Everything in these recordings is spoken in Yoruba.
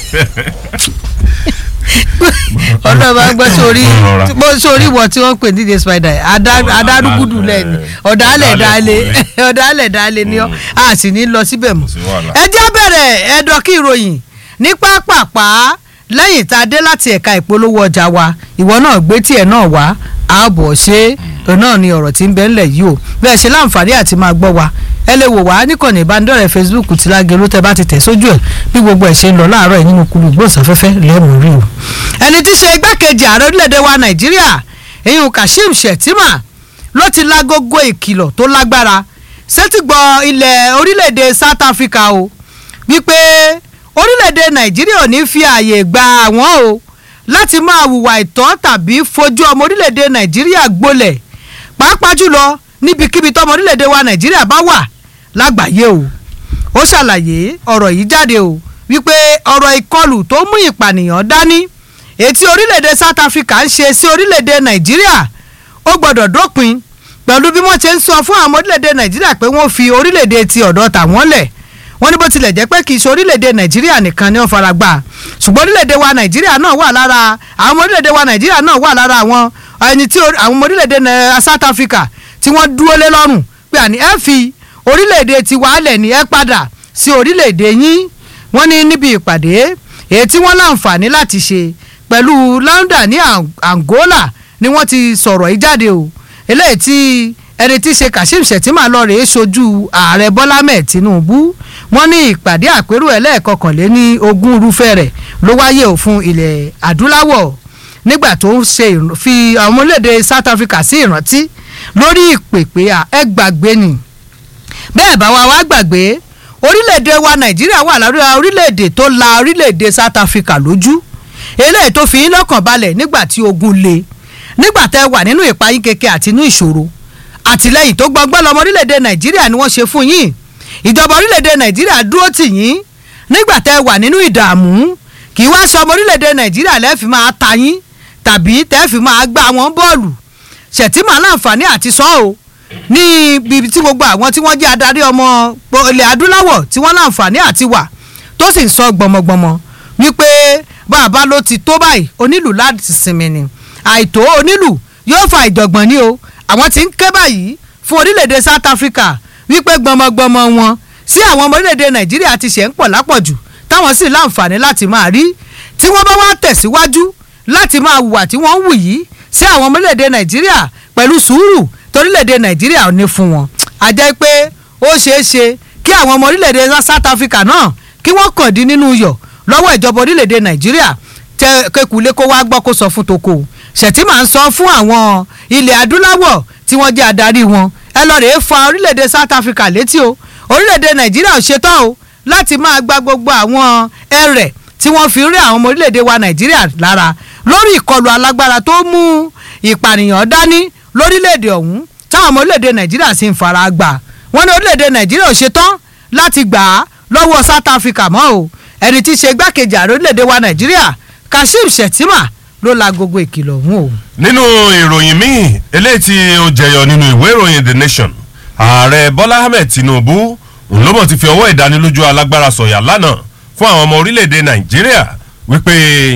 ọ̀dọ̀ máa ń gbọ́ sórí Rọra. bó sórí wọ tí wọ́n pè ní DJ Spider adá- adárúgúdù lẹ́ni ọ̀dàlẹ̀ dalẹ̀ ọ̀dàlẹ̀ dalẹ̀ ni ọ́ a sì ní lọ síbẹ̀ mọ́. sí wàhálà. ẹ jẹ́ bẹ̀rẹ̀ ẹ̀dọ̀ kí ìròyìn ní pápápá lẹ́yìn tá a dé láti ẹ̀ka ìpolówó ọjà wa ìwọ náà gbé tiẹ̀ náà wá ààbọ̀ ṣe é náà ni ọ̀rọ̀ tí ń bẹ ńlẹ̀ yìí o bẹ́ẹ̀ ṣe láǹfààní àti máa gbọ́ wa ẹ lè wò wá níkànnì ìbánidọ́rẹ̀ẹ́ Facebook tí lágẹ̀lú tẹ bá ti tẹ̀ sójú ẹ̀ bí gbogbo ẹ̀ ṣe ń lọ láàárọ̀ yìí nínú kulu ìgbóhùnsáfẹ́fẹ́ lẹ́mú rí o. ẹni tí í ṣe igbákejì ààrẹ orílẹ̀-èdè wa Nàìjíríà eyín Kashim Shettima ló ti lágógó ìkìlọ̀ tó lágbára sétígbọ̀ ilẹ̀ orílẹ̀-èdè South Africa o wípé orílẹ̀-èdè Nàìjíríà ò ní fi ààyè gba àwọn o láti máa hùwà ìtọ́ tàbí fojú ọmọ orílẹ̀-èdè Nàìjíríà gbolẹ̀ pàápàá jùlọ níbikíbi tọmọ orílẹ̀-èdè wa Nàìjíríà bá wà lágbàáyé o ó ṣàlàyé ọ̀rọ̀ yìí jáde o wípé ọ̀rọ̀ ìkọlù tó mú ìpànìyàn dání ètí orílẹ̀-èdè South Africa ń ṣe sí orílẹ̀-èdè Nàìjíríà ó gbọ́dọ̀ dópin pẹ̀lú bí wọ́n ṣe ń sọ fún àwọn ọmọ orílẹ̀-èdè Nàìjíríà pé wọ́n fi orílẹ̀-èdè ti ọ̀dọ̀ tàwọn lẹ̀ wọ́n ní bó tilẹ̀ jẹ́ pé kì í ṣe orílẹ̀-èdè Nàìjíríà nìkan ni wọ́n fara gbà ṣùgbọ́n orílẹ̀-èdè wa Nàìjíríà náà wà lára àwọn ọmọ orílẹ̀-èdè wa Nàìjíríà náà wà lára àwọn ẹni tí orí- àwọn ọmọ orílẹ̀-èdè Nà- South Africa tí wọ́n dúró lé lọ́rùn pé àní ẹ fi orílẹ̀-èdè tiwa lẹ̀ ní ẹ padà sí orílẹ̀-èdè yín wọ́n ní níbi ìpàdé èyí tí wọ́n láǹfààní láti ṣe pẹ̀lú London ní Ang- Angola ni wọ́n ti sọ̀rọ̀ yìí jáde o eléyìí tí ẹni tí í ṣe Kashim Shettima lọ rèé sojú ààrẹ Bọ́lá mẹ́ẹ̀ Tinubu wọ́n ní ìpàdé àpérò ẹlẹ́ẹ̀kọkànléní ogún irúfẹ́ rẹ̀ ló wáyé o fún ilẹ̀ adúláwọ̀ nígbà tó ń ṣe ìr- fi àwọn ọmọlédè South Africa sí ìrántí lórí ìpèpè à ẹ gbàgbé ni bẹ́ẹ̀ bá wa wá gbàgbé orílẹ̀-èdè wa Nàìjíríà wà lára orílẹ̀-èdè tó la orílẹ̀-èdè South Africa lójú eléyìí tó fi yín lọ́kàn balẹ̀ nígbà tí ogun le nígbà tẹ́ wà nínú ìpayín keke àti inú ìṣòro àtìlẹ́yìn tó gbọgbọ́n lọ́mọ orílẹ̀-èdè Nàìjíríà ni wọ́n ṣe fún yín ìjọba orílẹ̀-èdè Nàìjíríà dúró tì yín nígbà tẹ́ wà nínú ìdààmú kì í wá ṣe ọmọ orílẹ̀-èdè Nàìjíríà lẹ́ẹ̀fì máa ta yín tàbí tẹ́ẹ̀fì máa gbá wọn bọ́ọ̀lù Shettima láǹfààní àti sọ́ o ní ibi tí gbogbo àwọn tí wọ́n jẹ́ adarí ọmọ ilẹ̀ adúláwọ̀ tí wọ́n láǹfààní àti wà tó sì ń sọ gbọmọgbọmọ wípé bàbá ló ti tó báyìí onílù láti sinmi ni àìtó onílù yóò fa ìjọ̀gbọ̀n ní o àwọn tí ń ké báyìí fún orílẹ̀-èdè South Africa wípé gbọmọgbọmọ wọn sí àwọn ọmọ orílẹ̀-èdè Nàìjíríà ti ṣe ń pọ̀ lápọ̀jù táwọn sì láǹfààní láti máa rí tí wọ́n bá wá tẹ̀síwájú láti máa hùwà tí wọ́n ń wù yìí sí àwọn ọmọ orílẹ̀-èdè Nàìjíríà pẹ̀lú sùúrù torílẹ̀-èdè Nàìjíríà ò ní fún wọn a jẹ́ pé ó ṣeé ṣe kí àwọn ọmọ orílẹ̀-èdè South Africa náà kí wọ́n kàn dín nínú iyọ̀ lọ́wọ́ ìjọba orílẹ̀-èdè Nàìjíríà tẹ kékulé kó wá gbọ́ kó sọ fún toko Shettima ń sọ fún àwọn ilẹ̀ adúláwọ̀ tí wọ́n jẹ́ adarí wọn ẹ lọ rèé fa orílẹ̀-èdè South Africa létí o orílẹ̀-èdè Nàìjíríà ò ṣetán o láti máa gba gbogbo àwọn ẹrẹ̀ tí wọ́n fi rí àwọn ọmọ orílẹ̀-èdè wa Nàìjíríà lára lórí ìkọlù alágbára tó mú ìpànìyàn dání lórílẹ̀-èdè ọ̀hún táwọn ọmọ orílẹ̀-èdè Nàìjíríà sì ń fara gbà wọ́n ní orílẹ̀-èdè Nàìjíríà ò ṣetán láti gbà á lọ́wọ́ South Africa mọ́ o ẹni tí í ṣe igbákejì ààrẹ orílẹ̀-èdè wa Nàìjíríà Kashim Shettima ló la gbogbo ìkìlọ̀ ọ̀hún o. nínú ìròyìn míì eléyìí tí ó jẹyọ nínú ìwé ìròyìn the nation ààrẹ bọ́lá ahmed tinubu òun ló mọ̀ ti fi ọwọ́ ìdánilójú alágbára sọ̀yà lánàá fún àwọn ọmọ orílẹ̀-èdè nàìjíríà wípé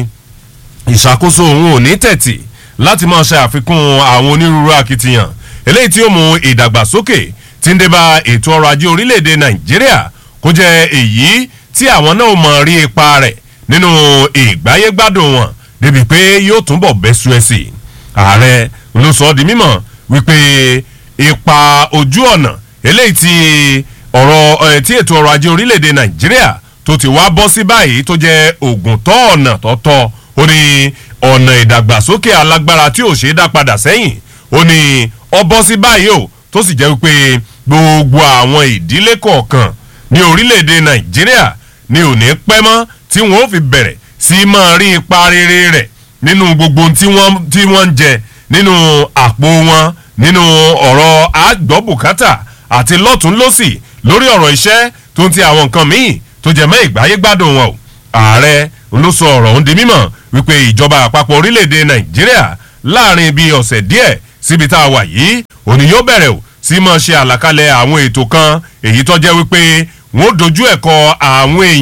ìṣàkóso òun ò ní tẹ̀tì láti máa ṣe àfikún àwọn onírúurú akitiyan eléyìí tí ó mú ìdàgbàsókè tí ń débá ètò ọrọ̀ ajé orílẹ̀-èdè nàìjíríà kó jẹ́ èyí tí àwọn náà mọ̀ rí ipa rẹ̀ nínú ìgbáyégbádùn wọn débi pé yóò túnbọ̀ bẹ́sù ẹ̀ sí i ààrẹ ló sọ ọ́ di mímọ̀ wípé ipa ojú ọ̀nà eléyìí tí ọ̀rọ̀ ẹ̀ tí ètò ọrọ̀ ajé orílẹ̀-èdè nàìjíríà tó ti wá bọ́ sí báyìí tó jẹ́ ògùn tọ́ ọ̀nà tọ́tọ́ ó ní ọ̀nà ìdàgbàsókè alágbára tí ò ṣe é dá padà sẹ́yìn ó ní ọ bọ́ sí báyìí o tó sì jẹ́ wípé gbogbo àwọn ìdílé kọ̀ọ̀kan ní orílẹ̀-èdè nàìjíríà ni ò ní pẹ́ mọ́ tí wọ́n ó fi bẹ̀rẹ̀ sí máa rí ipa rere rẹ̀ nínú gbogbo tí wọ́n tí wọ́n ń jẹ nínú àpò wọn nínú ọ̀rọ̀ àgbọ̀bùkátà àti lọ́tún lọ́sì lórí ọ̀rọ̀ iṣẹ́ tó ń ti àwọn nǹkan míì tó jẹ mọ́ ìgbáyé gbádùn wọn o ààrẹ ló sọ ọ̀rọ̀ ọ̀hún di mímọ̀ wípé ìjọba àpapọ̀ orílẹ̀-èdè nàìjíríà láàrin bíi ọ̀sẹ̀ díẹ̀ síbi tá a wà yìí òní yóò bẹ̀rẹ̀ o sí máa ṣe àlàkalẹ̀ àwọn ètò kan èyí tó jẹ́ wípé wọ́n dojú ẹ̀kọ́ àwọn èèyàn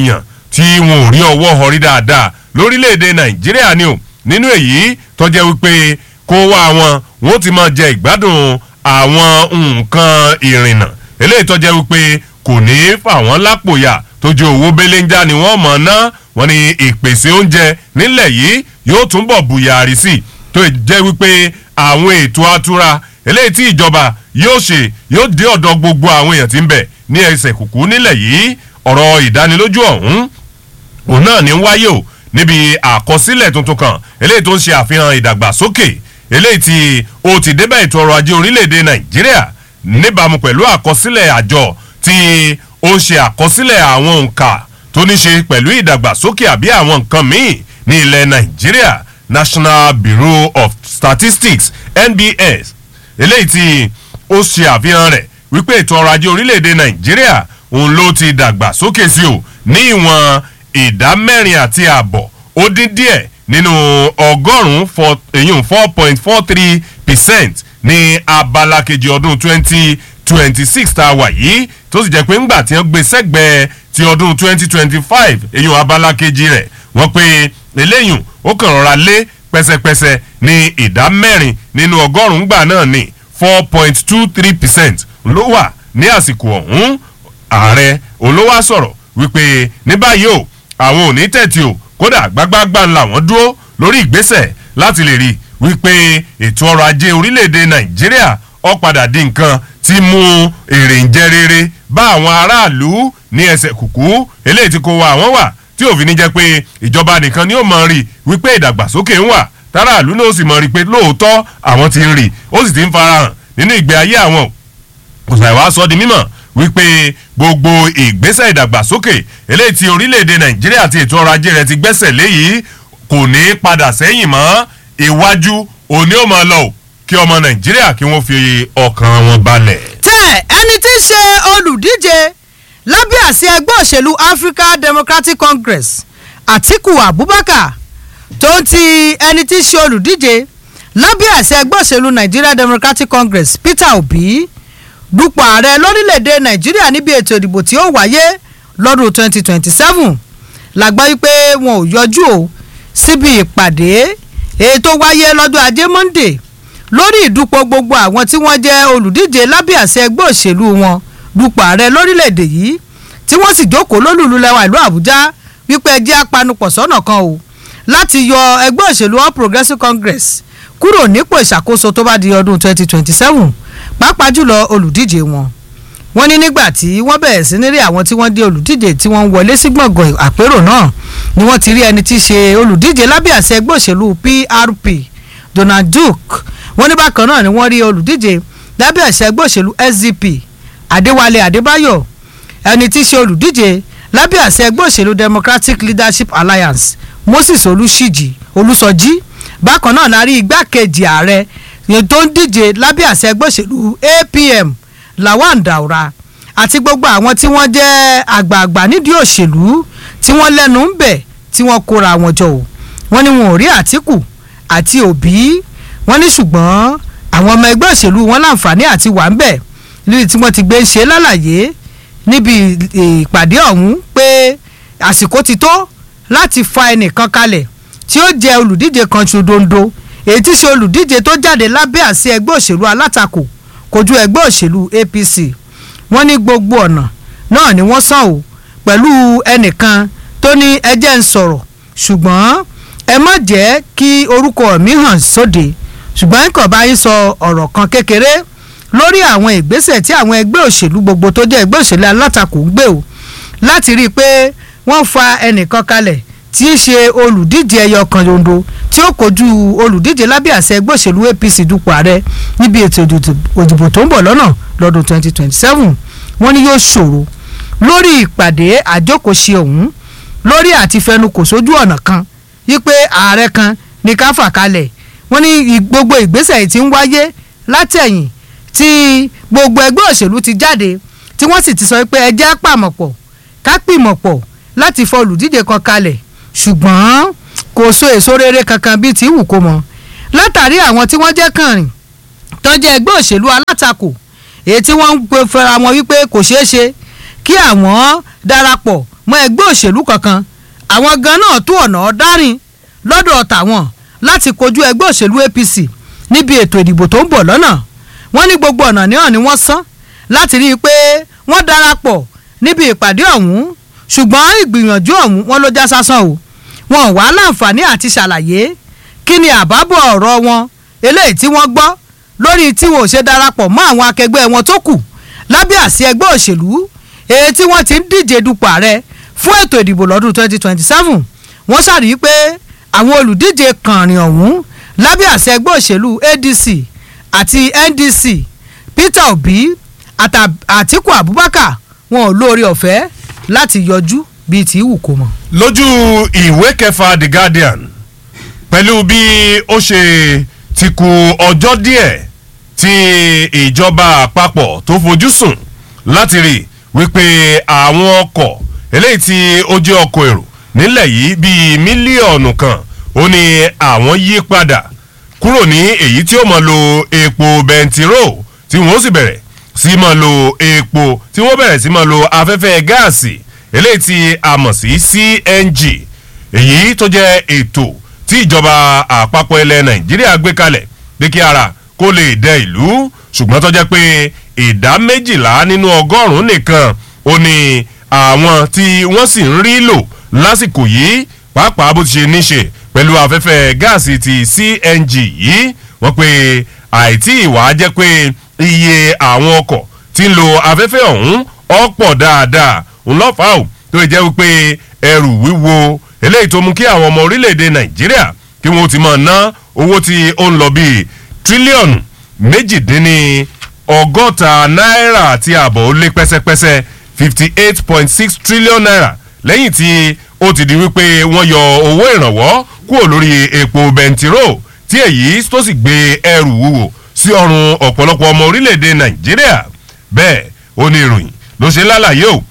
tí wọn ò rí ọwọ́ họrí dáadáa lórílẹ̀‐èdè nàìjíríà ni o nínú èyí tó jẹ́ wípé kó wá wọn wọn ó ti máa jẹ ìgbádùn àwọn nǹkan ìrìnnà eléyìí tó jẹ́ wípé kò ní í fà wọ́n lápòyà tójú owó belenja ni wọ́n mọ̀ ná wọ́n ní ìpèsè oúnjẹ nílẹ̀ yìí yóò túnbọ̀ bùyàrí sí i tó jẹ́ wípé àwọn ètò atura eléyìí tí ìjọba yóò ṣe yóò dé ọ̀dọ̀ gbogbo àwọn èèyàn tí ń bẹ ní ẹsẹ̀ kùkú nílẹ̀ yìí ọ̀rọ̀ ìdánilójú ọ̀hún òun náà ní wáyé o níbi àkọsílẹ̀ tuntun kan eléyìí tó ń ṣe àfihàn ìdàgbàsókè eléyìí tí ó ti débẹ̀ ètò ọrọ̀ ajé orílẹ̀-èdè nàìjíríà níbàámu pẹ̀lú àkọsílẹ̀ àjọ tí ó ń ṣe àkọsílẹ̀ àwọn òǹkà tó ní ṣe pẹ̀lú ìdàgbàsókè àbí àwọn nǹkan míì ní ilẹ̀ nàìjíríà national bureau of statistics nbs eléyìí tí ó ṣe àfihàn rẹ̀ wípé ètò ọrọ̀ ajé orílẹ̀-èdè nàìjíríà òun ló ti dàgbà sókè sí o ní ìwọ̀n ìdá mẹ́rin àti ààbọ̀ ó dín díẹ̀ nínú ọgọ́rùn-ún èyún four point four three percent ní abala kejì ọdún twenty twenty six tá a wà yìí tó sì jẹ́ pé ńgbà tí wọ́n gbé sẹ́gbẹ̀ẹ́ ti ọdún twenty twenty five èyún abala kejì rẹ̀ wọ́n pé eléyùn ó kàn rọra lé pẹ́sẹ́pẹ́sẹ́ ní ìdá mẹ́rin nínú ọgọ́rùn-ún gbà náà ní four point two three percent ló wà ní àsìkò ọ̀hún ààrẹ olówó sọ̀rọ̀ wípé ní báyìí o àwọn ò ní tẹ̀tì o kódà gbágbágbá ńlá wọn dúró lórí ìgbésẹ̀ láti lè rí wípé ètò ọrọ̀ ajé orílẹ̀-èdè nàìjíríà ó padà di nǹkan tí mú èrè ń jẹ́ rere bá àwọn aráàlú ní ẹsẹ̀ kùkú eléyìí tí kò wá àwọn wà tí òfin ní jẹ́ pé ìjọba nìkan ni ó mọ̀ rí wípé ìdàgbàsókè ń wà táràlú náà ó sì mọ̀ rí pé lóòótọ́ àwọn ti ń rí ó sì ti ń farahàn nínú ìgbé ayé àwọn kò sàì wá sọ di mímọ̀ wípé gbogbo ìgbésẹ̀ ìdàgbàsókè eléyìí tí orílẹ̀-èdè nàìjíríà àti ètò ọrọ̀ ajé rẹ̀ ti gbẹ́sẹ̀ léyìí kò ní padà sẹ́yìn mọ́ iwájú òní ò máa lọ o kí ọmọ nàìjíríà kí wọ́n fi ọkàn wọn balẹ̀. tẹ ẹni tí í ṣe olùdíje lábẹ́ àsí ẹgbẹ́ òṣèlú africa democratic congress atiku abubakar tó ń ti ẹni tí í ṣe olùdíje lábẹ́ àsí ẹgbẹ́ òṣèlú nigeria democratic congress peter obi dupò ààrẹ lórílẹ̀‐èdè nàìjíríà níbi ètò ìdìbò tí ó wáyé lọ́dún 2027 làgbá wípé wọn ò yọjú o síbi ìpàdé èyí tó wáyé lọ́jọ́ ajé monday lórí ìdúpọ̀ gbogbo àwọn tí wọ́n jẹ́ olùdíje lábẹ́ àṣẹ ẹgbẹ́ òṣèlú wọn dupò ààrẹ lórílẹ̀‐èdè yìí tí wọ́n sì jókòó lólùlú lẹ́wà ìlú àbújá wípé ẹjẹ́ apanupọ̀ sọ́nà kan o láti yọ ẹgbẹ́ òṣèlú all progressives congress kúrò nípò ìṣàkóso tó bá di ọdún 2027 pàápàá jùlọ olùdíje wọn wọ́n ní nígbà tí wọ́n bẹ̀rẹ̀ sí ní rí àwọn tí wọ́n dé olùdíje tí wọ́n ń wọlé sí gbọ̀ngàn àpérò náà ni wọ́n ti rí ẹni tí í ṣe olùdíje lábẹ́ àṣẹ ẹgbẹ́ òṣèlú prp donald duke wọ́n ní bákan náà ni wọ́n rí olùdíje lábẹ́ àṣẹ ẹgbẹ́ òṣèlú sdp adéwálé adébáyọ̀ ẹni tí í ṣe olùdíje lábẹ́ àṣẹ ẹgbẹ́ òṣèlú democratic leadership alliance moses olùṣíjì olùsọjí bákan náà la rí igbákejì ààrẹ tó ń díje lábẹ́ àṣẹ ẹgbẹ́ òṣèlú apm lawan daura àti gbogbo àwọn tí wọ́n jẹ́ àgbààgbà nídìí òṣèlú tí wọ́n lẹ́nu ń bẹ̀ tí wọ́n kóra wọn jọ o wọ́n ní wọn ò rí àtìkù àti òbí wọ́n ní ṣùgbọ́n àwọn ọmọ ẹgbẹ́ òṣèlú wọn láǹfààní àti wà ń bẹ̀ níbi tí wọ́n ti gbé ń ṣe lálàyé níbi ìpàdé ọ̀hún pé àsìkò ti tó láti fa ẹnìkan kalẹ̀ tí ó jẹ́ olùdíje kan ṣodondo èyí tí ṣe olùdíje tó jáde lábẹ́ àṣẹ ẹgbẹ́ òṣèlú alátakò kojú ẹgbẹ́ òṣèlú apc wọ́n ní gbogbo ọ̀nà náà ni wọ́n sàn o pẹ̀lú ẹnìkan tó ní ẹjẹ́ ń sọ̀rọ̀ ṣùgbọ́n ẹ má jẹ́ kí orúkọ mi hàn sóde ṣùgbọ́n nǹkan bá yín sọ ọ̀rọ̀ kan kékeré lórí àwọn ìgbésẹ̀ tí àwọn ẹgbẹ́ òṣèlú gbogbo tó jẹ́ ẹgbẹ́ òṣèlú alátakò ń gbé o láti rí i pé wọ́n fa ẹnìkan kalẹ̀ tí í ṣe olùdíje ẹyọ kan yondo tí ó kojú olùdíje lábẹ́ àṣẹ ẹgbẹ́ òṣèlú apc dupò ààrẹ níbi ètò òdìbò tó ń bọ̀ lọ́nà lọ́dún 2027 wọ́n ní yóò ṣòro lórí ìpàdé àjókòṣe ọ̀hún lórí àti fẹnukò sójú ọ̀nà kan wípé ààrẹ kan ní ká fà kalẹ̀ wọ́n ní gbogbo ìgbésẹ̀ yìí ti ń wáyé látẹ̀yìn tí gbogbo ẹgbẹ́ òṣèlú ti jáde tí wọ́n sì ti sọ pé ẹ jẹ́ pàmọ̀pọ̀ ká pìmọ̀pọ̀ láti fọ olùdíje kan kalẹ̀ ṣùgbọ́n kò so èso rere kankan bíi ti wù kó mọ látàrí àwọn tí wọ́n jẹ́ kànrìn tó jẹ́ ẹgbẹ́ òṣèlú alátakò èyí tí wọ́n ń pe fẹ́ra wọn wípé kò ṣeé ṣe kí àwọn darapọ̀ mọ́ ẹgbẹ́ òṣèlú kankan àwọn gan náà tó ọ̀nà ọ̀darin lọ́dọ̀ tàwọn láti kojú ẹgbẹ́ òṣèlú APC níbi ètò ìdìbò tó ń bọ̀ lọ́nà wọ́n ní gbogbo ọ̀nà náà ni wọ́n sán láti rí i pé wọ́n darapọ̀ níbi ìpàdé ọ̀hún ṣùgbọ́n ìgbìyànjú ọ̀hún wọn ló já sásán o wọn ò wá láǹfààní àti ṣàlàyé kí ni àbábọ̀ ọ̀rọ̀ wọn eléyìí tí wọ́n gbọ́ lórí tí wọn ò ṣe darapọ̀ mọ́ àwọn akẹgbẹ́ wọn tó kù lábẹ́ àsí ẹgbẹ́ òṣèlú èyí tí wọ́n ti ń díje dupò ààrẹ fún ètò ìdìbò lọ́dún 2027 wọ́n ṣàrí pé àwọn olùdíje kànrin ọ̀hún lábẹ́ àsí ẹgbẹ́ òṣèlú ADC àti NDC Peter Obi Àtíkù Abubakar wọn ò lóore ọ̀fẹ́ láti yọjú bíi tí wù kó mọ̀. lójú ìwé kẹfà The Guardian pẹ̀lú bí ó ṣe ti kù ọjọ́ díẹ̀ tí ìjọba àpapọ̀ tó fojú sùn láti rí wípé àwọn ọkọ̀ eléyìí tí ó jẹ́ ọkọ̀ èrò nílẹ̀ yìí bíi mílíọ̀nù kan ó ní àwọn yí padà kúrò ní èyí tí ó máa lo epo bẹntiró tí wọ́n sì bẹ̀rẹ̀ sí máa lo epo tí wọ́n bẹ̀rẹ̀ sí máa lo afẹ́fẹ́ gáàsì eléyìí tí a mọ̀ sí CNG èyí tó jẹ́ ètò tí ìjọba àpapọ̀ ilẹ̀ Nàìjíríà gbé kalẹ̀ pé kí ara kó lè dẹ ìlú ṣùgbọ́n tó jẹ́ pé ìdá méjìlá nínú ọgọ́rùn-ún nìkan ó ní àwọn tí wọ́n sì ń rí lò lásìkò yìí pàápàá bó ti ṣe níṣe pẹ̀lú afẹ́fẹ́ gáàsì ti CNG yìí wọ́n pe àìtí ìwà jẹ́ pé iye àwọn ọkọ̀ tí ń lo afẹ́fẹ́ ọ̀hún ọ̀pọ̀ dáadáa ńlọ́fà ò tó jẹ́ wípé ẹrù wíwo eléyìí tó mú kí àwọn ọmọ orílẹ̀-èdè Nàìjíríà kí wọ́n ti máa ná owó tí ó ń lọ bíi tírílíọ̀nù méjìdínní ọgọ́ta náírà àti ààbọ̀ ó lé pẹ́sẹ́pẹ́sẹ́ fifty eight point six trillion naira lẹ́yìn tí ó ti di wípé wọ́n yọ owó ìrànwọ́ kúrò lórí epo bẹntiró tí èyí tó sì gbé ẹrù wúwo sí ọrùn ọ̀pọ̀lọpọ̀ ọmọ orílẹ̀-èdè Nàìjíríà bẹ́ẹ̀ ó ní ìròyìn ló ṣe lálàyé o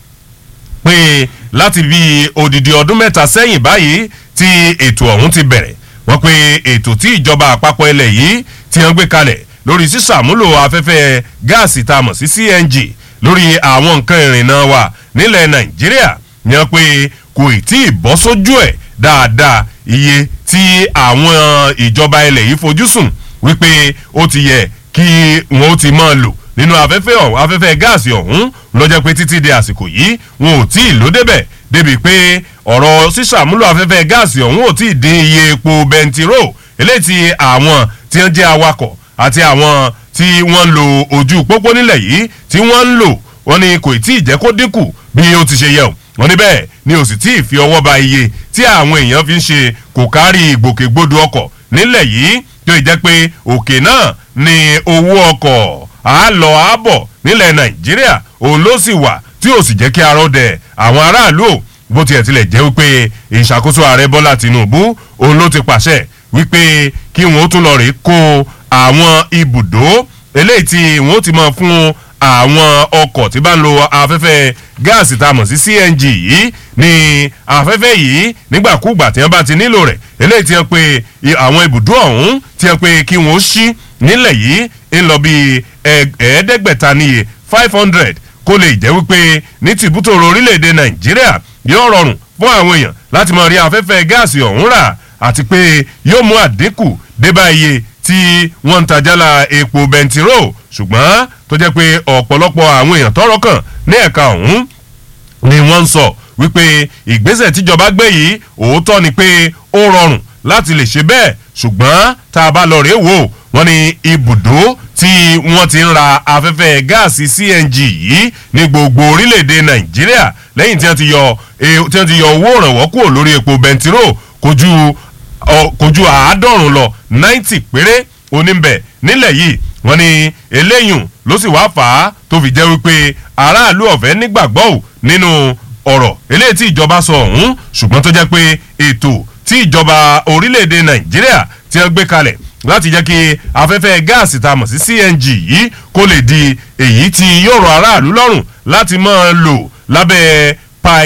pé láti bí odidi ọdún mẹ́ta sẹ́yìn báyìí tí ètò ọ̀hún ti bẹ̀rẹ̀ wọ́n pe ètò tí ìjọba àpapọ̀ ilẹ̀ yìí ti hàn gbé kalẹ̀ lórí sísàmúlò afẹ́fẹ́ gáàsì tá a mọ̀ sí CNG lórí àwọn nǹkan ìrìnnà wa nílẹ̀ Nàìjíríà ni wọ́n pe kò tí ì bọ́ sójú ẹ̀ dáadáa iye tí àwọn ìjọba ilẹ̀ yìí fojú sùn wípé ó ti yẹ kí wọ́n ó ti máa lò nínú afẹ́fẹ́ ọ̀hún afẹ́fẹ́ gáàsì ọ̀hún lọ́jọ́ pé títí di àsìkò yìí wọn ò tí ì lò débẹ̀ débi pé ọ̀rọ̀ sísàmúlò afẹ́fẹ́ gáàsì ọ̀hún ò tí ì dín iye epo bẹntiró eléyìí tí àwọn tí wọ́n jẹ́ awakọ̀ àti àwọn tí wọ́n ń lo ojú pópó nílẹ̀ yìí tí wọ́n ń lò wọ́n ní kò tí ì jẹ́ kó dínkù bí ó ti ṣe yẹ o wọ́n ní bẹ́ẹ̀ ni ò sì tí ì fi ọwọ́ ba iye tí àwọn èèyàn fi ń ṣe kò kárí ìgbòkègbodò ọkọ̀ nílẹ̀ yìí tó ì jẹ́ pé òkè náà ni owó ọkọ̀ àálọ̀ àbọ̀ nílẹ̀ nàìjíríà òun ló sì wà tí ò sì jẹ́ kí arọ́ dẹ̀ àwọn aráàlú ò bó tiẹ̀ tilẹ̀ jẹ́ wípé ìṣàkóso ààrẹ bọ́lá tìǹbù òun ló ti pàṣẹ wípé kí wọ́n tún lọ rèé kó àwọn ibùdó eléyìí tí wọ́n ti máa fún àwọn ọkọ̀ tí bá ń lo afẹ́fẹ́ gáàsì tá a mọ̀ sí CNG yìí ní afẹ́fẹ́ yìí nígbàkúùgbà tí wọ́n bá ti nílò rẹ̀ eléyìí tí wọ́n pe àwọn ibùdó ọ̀hún tí wọ́n pe kí wọ́n ṣí nílẹ̀ yìí ń lọ bí ẹ̀ẹ́dẹ́gbẹ̀ta níye five hundred kó lè jẹ́ wípé ní tìbútòrò orílẹ̀-èdè Nàìjíríà yóò rọrùn fún àwọn èèyàn láti máa rí afẹ́fẹ́ gáàsì ọ̀hún rà àti pé yóò mú àdínkù débá iye tí wọ́n ń tajálà epo bẹntiró ṣùgbọ́n tó jẹ́ pé ọ̀pọ̀lọpọ̀ àwọn èèyàn tọ́rọ̀ kàn ní ẹ̀ka ọ̀hún ni wọ́n ń sọ wípé ìgbésẹ̀ tíjọba gbé yìí òótọ́ ni pé ó rọrùn láti lè ṣe bẹ́ẹ̀ ṣùgbọ́n tá a bá lọ rèé wò wọ́n ní ibùdó tí wọ́n ti ń ra afẹ́fẹ́ gáàsì CNG yìí ní gbogbo orílẹ̀-èdè Nàìjíríà lẹ́yìn tí wọ́n ti yọ tí wọ́n ti yọ owó ìrànwọ́ kúrò lórí epo bẹntiró kojú kojú àádọ́rùn lọ ninety péré oníbẹ̀ nílẹ̀ yìí wọ́n ní eléyùn ló sì wá fà á tó fi jẹ́ wípé aráàlú ọ̀fẹ́ nígbàgbọ́ ò nínú ọ̀rọ̀ eléyìí tí ìjọba sọ ọ̀hún ṣùgbọ́n tó jẹ́ pé ètò tí ìjọba orílẹ̀-èdè Nàìjíríà ti ń gbé kalẹ̀ láti jẹ́ kí afẹ́fẹ́ gáàsì tá a mọ̀ sí CNG yìí kó lè di èyí tí yóò rọ aráàlú lọ́rùn láti máa lò lábẹ́ pi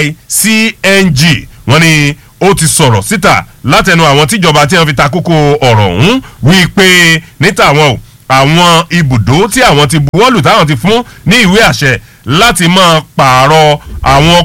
CNG wọ́n ní ó ti sọ̀rọ̀ síta látẹnu àwọn tíjọba tí wọ́n fi ta kókó ọ̀rọ̀ ọ̀hún wí pé níta àwọn o àwọn ibùdó tí àwọn ti buwọ́lù táwọn ti fún ní ìwé àṣẹ láti máa pààrọ̀ àwọn ọkọ̀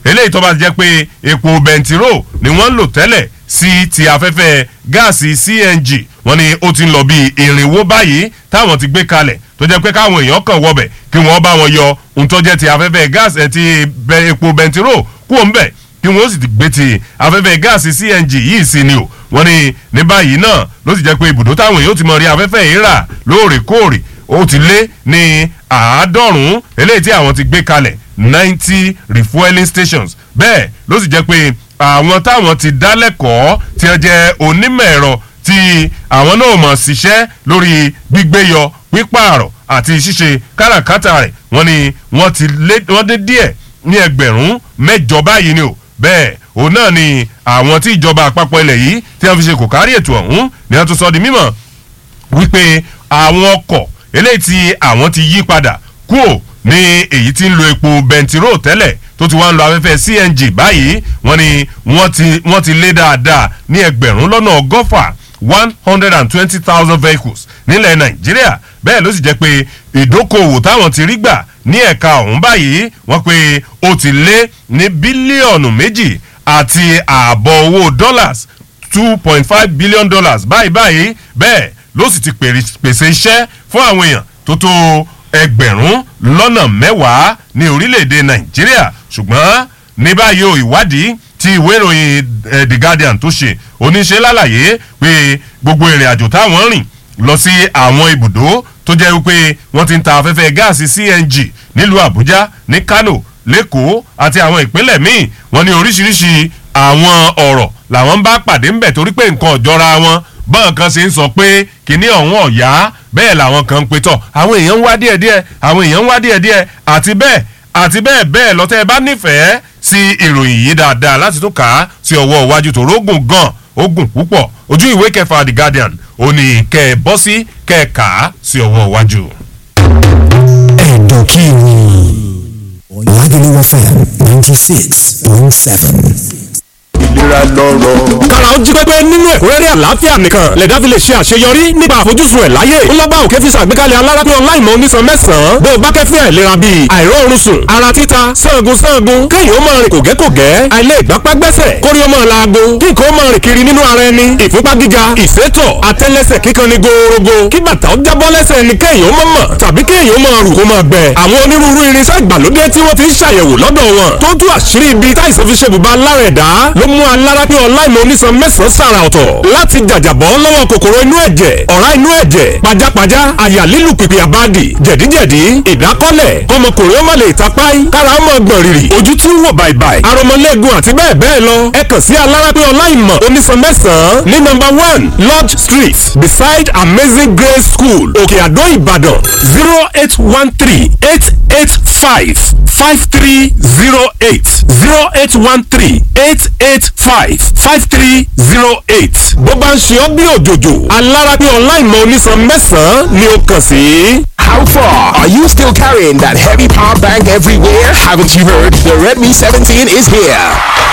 eléyìí tó bá jẹ́ pé epo bẹntiró ni wọ́n ń lò tẹ́lẹ̀ sí ti afẹ́fẹ́ gáàsì cng wọ́n ní ó ti ń lọ bí irinwó báyìí táwọn ti gbé kalẹ̀ tó jẹ́ pé káwọn èèyàn kàn wọbẹ̀ kí wọ́n bá wọn yọ ohun tó jẹ́ ti afẹ́fẹ́ gáàsì ẹ̀ ti epo bẹntiró kú òun bẹ̀ kí wọ́n sì ti gbé ti afẹ́fẹ́ gáàsì cng yìí sí ni o wọ́n ní ní báyìí náà ló sì jẹ́ pé ibùdó táwọn èèyàn ti mọ rí afẹ́fẹ́ yìí rà lóòrèkóòrè ó ti lé ní àádọ́rùn-ún eléyìí tí àwọn ti gbé kalẹ̀ ninety refueling stations bẹ́ẹ̀ ló sì jẹ́ pé àwọn táwọn ti dá lẹ́kọ̀ọ́ tí wọ́n jẹ́ onímọ̀ ẹ̀rọ tí àwọn náà mọ̀ ṣiṣẹ́ lórí gbígbé yọ pípààrọ̀ àti ṣíṣe káràkátà rẹ̀ wọ́n ní wọ́n ti lé wọ́n dé díẹ̀ ní ẹgbẹ̀rún mẹ́jọ báyìí ni o bẹ́ẹ̀ òun náà ni àwọn tí ìjọba àpapọ̀ ilẹ̀ yìí tí wọ́n fi ṣe kò kárí ètò ọ̀hún ni wọ́n tún sọ di mímọ̀ wípé àwọn ọkọ̀ eléyìí tí àwọn ti yí padà kúò ní èyí tí ń lo epo bẹntiró tẹ́lẹ̀ tó ti wá ń lo afẹ́fẹ́ cng báyìí wọ́n ní wọ́n ti wọ́n ti lé dáadáa ní ẹgbẹ̀rún lọ́nà ọgọ́fà one hundred and twenty thousand vehicles nílẹ̀ nàìjíríà bẹ́ẹ̀ ló sì jẹ́ pé ìdókòwò táwọn ti rí gbà ní ẹ̀ka ọ̀hún báyìí wọ́n pé ó ti lé ní bílíọ̀nù méjì àti ààbọ̀ owó dollars two point five billion dollars báyìí báyìí bẹ́ẹ̀ ló sì ti pèsè iṣẹ́ fún àwọn èèyàn tó tó ẹgbẹ̀rún lọ́nà mẹ́wàá ní orílẹ̀-èdè nàìjíríà ṣùgbọ́n ní báyìí o ìwádìí tí ìwé ìròyìn the guardian tó ṣe oníṣẹ́ lálàyé pé gbogbo ìrìn àjò táwọn rìn lọ sí àwọn ibùdó tó jẹ́ wípé wọ́n ti ń ta afẹ́fẹ́ gáàsì cng nílùú àbújá ní kano lẹ́kọ̀ọ́ àti àwọn ìpínlẹ̀ míì wọ́n ní oríṣiríṣi àwọn ọ̀rọ̀ làwọn ń bá pàdé ńbẹ̀ torí pé nǹkan ọ̀jọ́ra wọn bọ́n kan ṣe ń sọ pé kínní ọ̀hún ọ̀yá bẹ́ẹ̀ làwọn kan ń pe tọ̀ àwọn èèyàn ń wá díẹ̀díẹ̀ àwọn èèyàn ń wá díẹ̀díẹ̀ àti bẹ́ẹ̀ àti bẹ́ẹ̀ bẹ́ẹ̀ lọ́tẹ́ ẹ bá nífẹ̀ẹ́ sí ìròyìn yìí dáadáa láti tún kà á sí ọwọ́ iwájú tó rógùn gan ogun púpọ̀ ojú ìwé kẹfà the guardian ò ní kẹ́ ẹ bọ́ sí kẹ́ ẹ kà á sí ọwọ́ iwájú. ẹ̀dọ̀ kí ni Lagelu FM ninety six point seven ìlera lọ́rọ̀. kára ó jí pépé nínú ẹ̀kúnrẹ́rẹ́ àlàáfíà nìkan lẹ̀dá fi lè ṣe àṣeyọrí nípa àfojúsùn ẹ̀ láyé ńlọ́gbà òkè fi ṣàgbékalẹ̀ alárápé ọláìmọ̀ onísan mẹ́sàn-án bó o bá kẹ́fín àìlera bíi àìróorun sùn ara títa sangun sangun kéèyàn ó máa rìn kògẹ́kògẹ́ àìlè ìgbápá gbẹ́sẹ̀ kórí ó máa laago kí nǹkan ó máa rìn kiri nínú ara ẹni ìfúnpá gíga ìsétọ̀ àtẹ́lẹsẹ̀ kíkan ni gòòrògò kí bàtà ó jábọ́ lẹ́sẹ̀ ni kéèyàn ó máa mọ̀ tàbí kéèyàn ó máa rù kó máa gbẹ àwọn onírúurú irinṣẹ́ ìgbàlódé tí wọ́n fi ń ṣàyẹ̀wò lọ́dọ̀ wọn tó tú àṣírí ibi táìsàn fi ṣe bùbá lára ẹ̀dá ló mú alárápé ọláìmọ̀ onísan mẹ́sàn-án sàrà ọ̀tọ̀ láti jàjàbọ́ lọ́wọ́ kòkòrò inú ẹ̀jẹ̀ ọ̀rá inú ẹ̀jẹ̀ pajápajá àyà lílù pìpì àbádì jẹ̀díjẹ̀dí ìdákọ́lẹ̀ kọmọkùnrin ó má lè tapáì kára ó mọ̀ gbọ̀n rìrì ojú tí ń wò bàìbàì aromọlẹ́gun àti bẹ́ẹ̀ bẹ́ẹ̀ lọ ẹ kàn sí alárápé ọláìmọ̀ onísan mẹ́sàn-án ní nọ́mbà one lodge street beside amazing grace school òkè àdó ìbàdàn zero eight one three eight eight five five three zero eight zero eight one three eight eight five five three zero eight. bó bá ń ṣe ọ́ bí òjòjò alárápé ọláìmọ̀ onísan mẹ́sàn-án ni ó kàn sí. How far? Are you still carrying that heavy power bank everywhere? Haven't you heard? The Redmi 17 is here.